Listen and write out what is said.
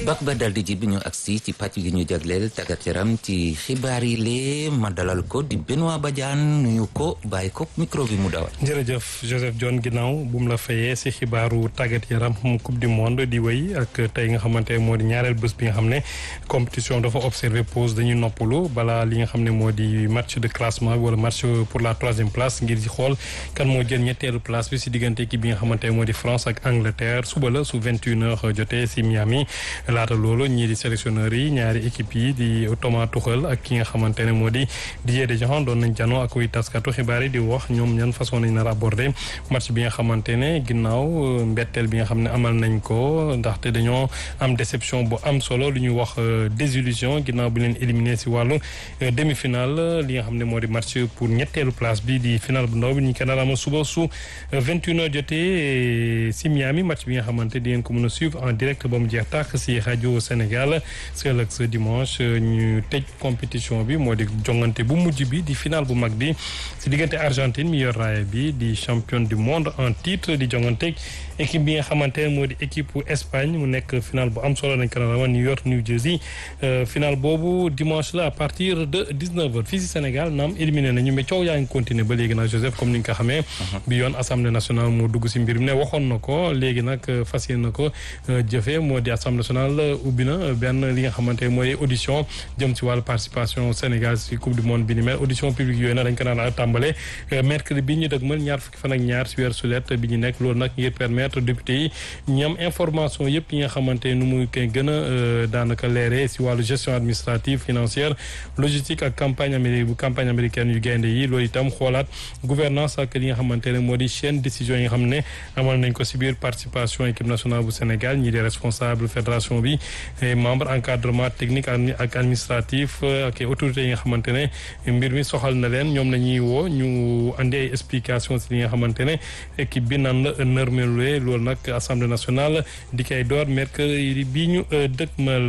bak ba dal di ji bi ñu agsi ci pàcc gi ñu jagleel tàggat yaram ci xibaar yi lee ma dalal ko di Benoît Badiane nuyu ko bàyyi ko micro bi mu dawal. jërëjëf Joseph John ginnaaw bu mu la fayee si xibaaru tàggat yaram coupe du monde di wéy ak tey nga xamante moo di ñaareel bés bi nga xam ne compétition dafa observé pause dañuy noppalu balaa li nga xam ne moo di match de classement wala match pour la troisième place ngir di xool kan moo jël ñetteelu place bi si diggante équipe bi nga xamante moo di France ak Angleterre suba la su 21 heures jotee si Miami. laata loolu ñii di sélectionneurs yi ñaari équipe yi di Thomas Tuchel ak ki nga xamante ne moo di Didier Deschamps doon nañ janoo ak kuy taskatu xibaar yi di wax ñoom ñan façon nañ nar a aborder match bi nga xamante ne ginnaaw mbetteel bi nga xam ne amal nañ ko ndaxte dañoo am déception bu am solo lu ñuy wax désillusion ginnaaw bi leen éliminé si wàllu demi-finale li nga xam ne moo di match pour ñetteelu place bi di finale bu ndaw bi ñu ko nar a amal suba su 21 heures jotee si Miami match bi nga xamante di ngeen ko mën a suivre en direct ba mu jeex tàkk si rajo Sénégal si ëllëg sa dimanche ñu tëj compétition bi moo di jongante bu mujj bi di final bu mag bi si diggante Argentine mi yor raaya bi di championne du monde en titre di jongante équipe bi nga xamante ne moo di équipe Espagne mu nekk final bu am solo nañ ko nar a New York New Jersey final boobu dimanche la à partir de 19h fii si Sénégal naam éliminé nañu mais coow yaa ngi continuer ba léegi nag Joseph comme ni nga ko xamee. bi yoon assemblée nationale moo dugg si mbir mi ne waxoon na ko léegi nag fas yéene na ko jëfee moo di assemblée nationale ubbi na benn li nga xamante mooy audition jëm si wàllu participation Sénégal si coupe du monde bi ni mel audition publique yooyu nag dañ ko naan a tàmbale mercredi bi ñu dëgmal ñaar fukki fan ak ñaar si weer sulet bi ñu nekk loolu nag ngir permettre député yi ñam information yëpp yi nga xamante nu muy koy gën a daanaka leeree si wàllu gestion administrative financière logistique ak campagne amérique bu campagne américaine yu gaynde yi loolu itam xoolaat gouvernance ak li nga xamante ne moo di chaîne décision yi nga xam ne amal nañ ko si biir participation équipe nationale bu Sénégal ñi di responsable fédération bi membre encadrement technique ak administratif ak autorités yi nga xamante ne mbir mi soxal na leen ñoom nañuy woo ñu andi ay explication si li nga xamante ne équipe bi nan la nërmeluwee loolu nag assemblée nationale di koy door mercredi bi ñu dëkkmal